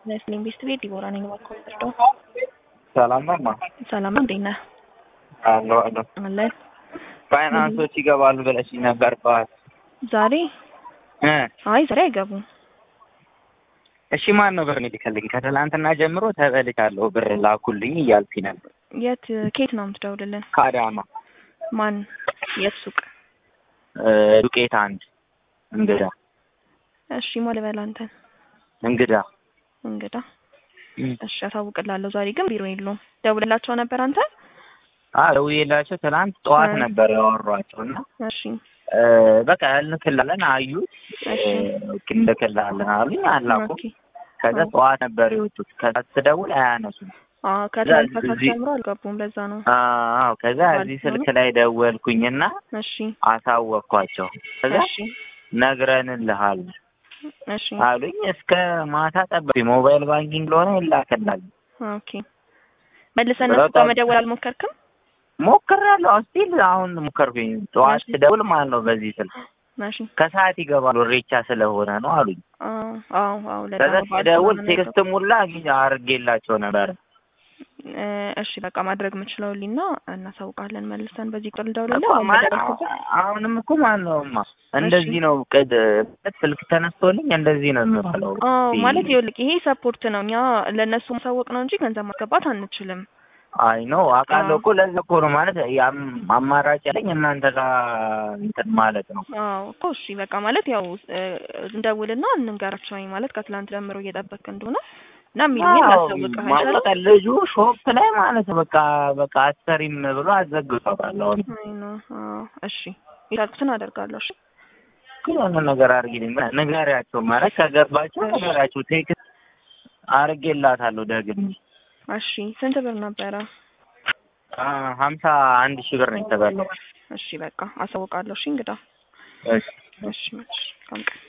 ነስሊም ቤስት ቤት ዲቦራ ነኝ። እባክዎ ይርዳው። ሰላም ነው ማ ሰላም ነው። እንዴት ነህ? አለሁ አለሁ። አለን ፋይናንሶች ይገባሉ ብለሽኝ ነበር ጠዋት ዛሬ እ አይ ዛሬ አይገቡም። እሺ ማን ነው ብር የሚልክልኝ? ከትላንትና ጀምሮ ተበልቻለሁ ብር ላኩልኝ እያልኩኝ ነበር። የት ኬት ነው የምትደውልልን? ከአዳማ ማን የት ሱቅ? እ ዱቄት አንድ እንግዳ እሺ ማ ልበል አንተን እንግዳ እንግዳ እም። እሺ አሳውቅላለሁ። ዛሬ ግን ቢሮ የለውም። ደውልላቸው ነበር አንተ? አዎ ደውዬላቸው ትናንት ጠዋት እ። ነበር ያወሯቸው እና እሺ እ፣ በቃ እንልክላለን አዩ እሺ እንልክላለን አሉኝ አላኩ ኦኬ ከዛ አ። ጠዋት ነበር የወጡት ከዛ ስደውል አያነሱም አ ከትላንት እዚህ- ከሰዓት ጀምሮ አልገቡም። ለዛ ነው። አዎ ከዛ እዚህ ስልክ ላይ ደወልኩኝና እሺ አሳወቅኳቸው ከዛ እሺ ነግረንልሃል እሺ አሉኝ እስከ ማታ ጠበቁኝ ሞባይል ባንኪንግ ለሆነ ይላክላል ኦኬ መልሰህ እነሱ ጋር መደወል አልሞከርክም? ሞክሬያለሁ ስቲል አሁን ሞከርኩኝ ጠዋት እሺ። ስደውል ማለት ነው በዚህ ስልክ እሺ ከሰዓት ይገባሉ ሬቻ ስለሆነ ነው አሉኝ አዎ አዎ አዎ ለዛ ከዛ ነው በዓል ስደውል ስለሆነ ነው ቴክስት ሙላ አግኝ አድርጌላቸው ነበር እ፣ እሺ በቃ ማድረግ የምችለው ሊና እናሳውቃለን መልሰን በዚህ ቁጥር ልደውልልህ እኮ አሁን ማ- በደረስኩበት አሁንም እኮ ማለት ነው እማ እንደዚህ ነው ቅድ ስልክ ተነስቶልኝ እንደዚህ ነው የሚባለው አዎ ማለት ይኸውልህ ይሄ ሰፖርት ነው እኛ ለእነሱ ማሳወቅ ነው እንጂ ገንዘብ ማስገባት አንችልም አይ ነው አውቃለሁ አዎ። እኮ ለዛ እኮ ነው ማለት ያም አማራጭ ያለኝ እናንተ ጋር እንትን ማለት ነው አዎ እኮ እሺ በቃ ማለት ያው እ፣ እንደውልና እንንገራቸው ማለት ከትላንት ጀምሮ እየጠበቅ እንደሆነ እና የሚሉኝ አዎ ላሳውቅህ ማለት አይቻልም በቃ ልጁ ሾፕ ላይ ማለት ነው በቃ በቃ አሰሪም ብሎ አዘግቶታል አሁን አይ ነው አዎ እሺ የቻልኩትን አደርጋለሁ እሺ ግን የሆነ ነገር አድርጊልኝ ንገሪያቸው ማለት ከገባቸው ንገሪያቸው ቴክስት አድርጌላታለሁ ደግሜ እሺ ስንት ብር ነበረ አ፣ ሀምሳ አንድ ሺህ ብር ነው የተበላው እሺ በቃ አሳውቃለሁ እሺ እንግዳ እሺ እሺ መች